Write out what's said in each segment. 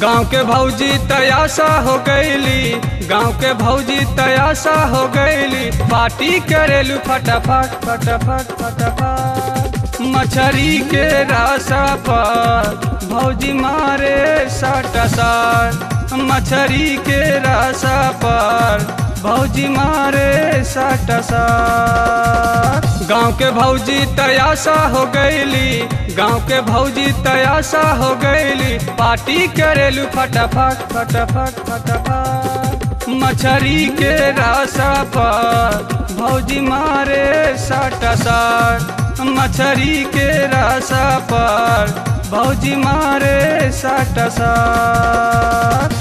गांव के भौजी तयासा हो गईली गांव के भौजी तयासा हो गईली पार्टी करेलू फटाफट फटाफट फटाफट मछरी के रासा पर भौजी मारे साटा साट मछरी के रासा पर भौजी मारे साटा साट गांव के भौजी तयासा हो गईली गांव के भौजी तयासा हो गईली पार्टी करेलू फटाफट फटाफट फटाफट मछरी के रासा पर भौजी मारे साटा साट मछरी के रासा पर भौजी मारे साटा साट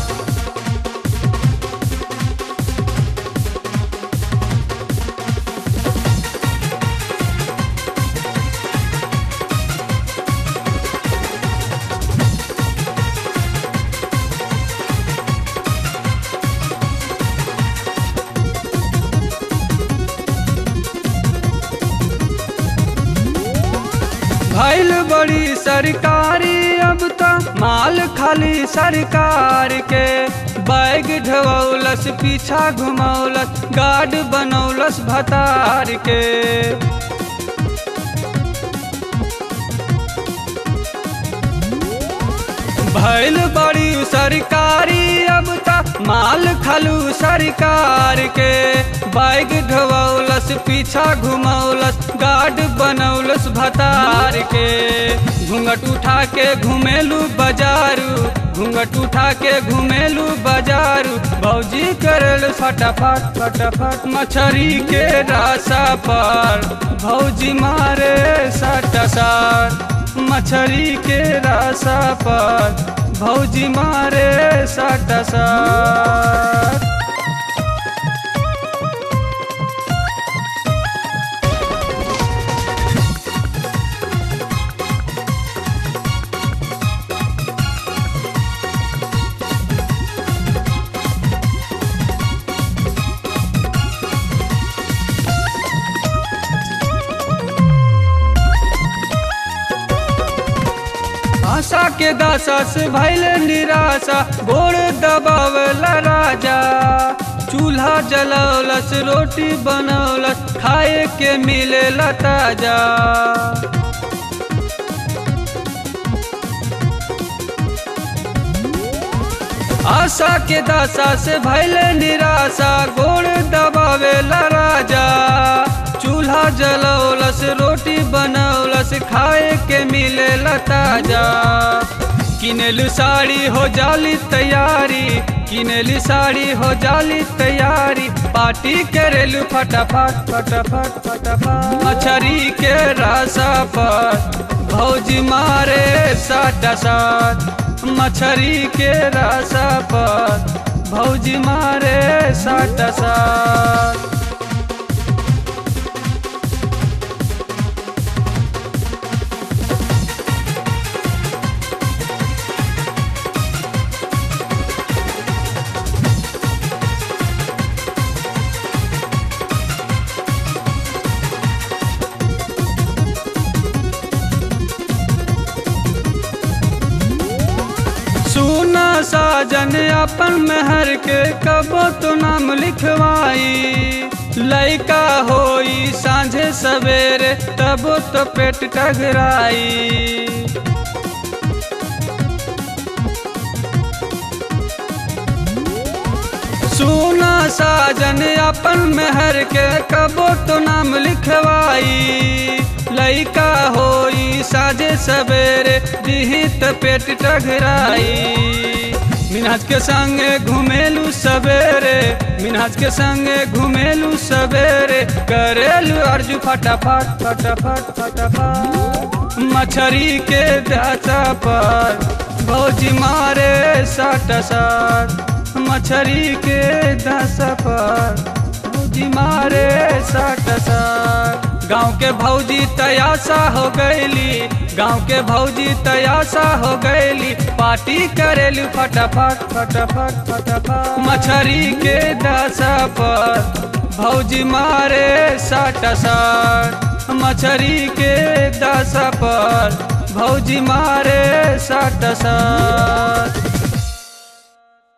भैल बड़ी सरकारी अब त माल खाली सरकार के बैग ढवौलस पीछा घुमौलस गार्ड बनौलस भतार के भैल बड़ी सरकारी अब त माल खालू सरकार के बैग ढवौलस पीछा घुमौलस गार्ड बनौलस भतार के घूंघट उठा के घुमेलू बाजारू घूंघट उठा के घुमेलू बाजारू भौजी करल फटाफट फटाफट मछरी के रासा पर भौजी मारे साटा साट मछरी के रासा पर भौजी मारे साटा साट आशा के दासा से भैल निराशा गोड़ दबावला राजा चूल्हा जलौलस रोटी बनौलस खाए के मिले ताजा आशा के दासा से भैल निराशा गोड़ दबावेला राजा चूल्हा जलौलस रोटी बनौलस खाए के मिले ताजा किनेलू साड़ी हो जाली तैयारी किनेलू साड़ी हो जाली तैयारी पार्टी करेलू फटाफट फटाफट फटाफट मछरी के रासा पर भौजी मारे साटा साट मछरी के रासा पर भौजी मारे साटा साट सुना साजन अपन महर के कबो तो नाम लिखवाई लैका होई सांझे सवेरे तबो तो पेट टगराई सुना साजन अपन महर के कबो तो नाम लिखवाई लैका होई साझे सवेरे दिहित पेट टघराई मिनहज के संगे घुमेलू सवेरे मिनहज के संगे घुमेलू सवेरे करेलू अर्जू फटाफट फटाफट फटाफट मछरी के दाचा पर भौजी मारे साट साट मछरी के दासा पर भौजी मारे साट साट गाँव के भौजी तयासा हो गईली गाँव के भौजी तयासा हो गईली पार्टी करेलू फटाफट फटाफट फटाफट मछरी के दासा पर भौजी मारे साट साट मछरी के दासा पर भौजी मारे साट साट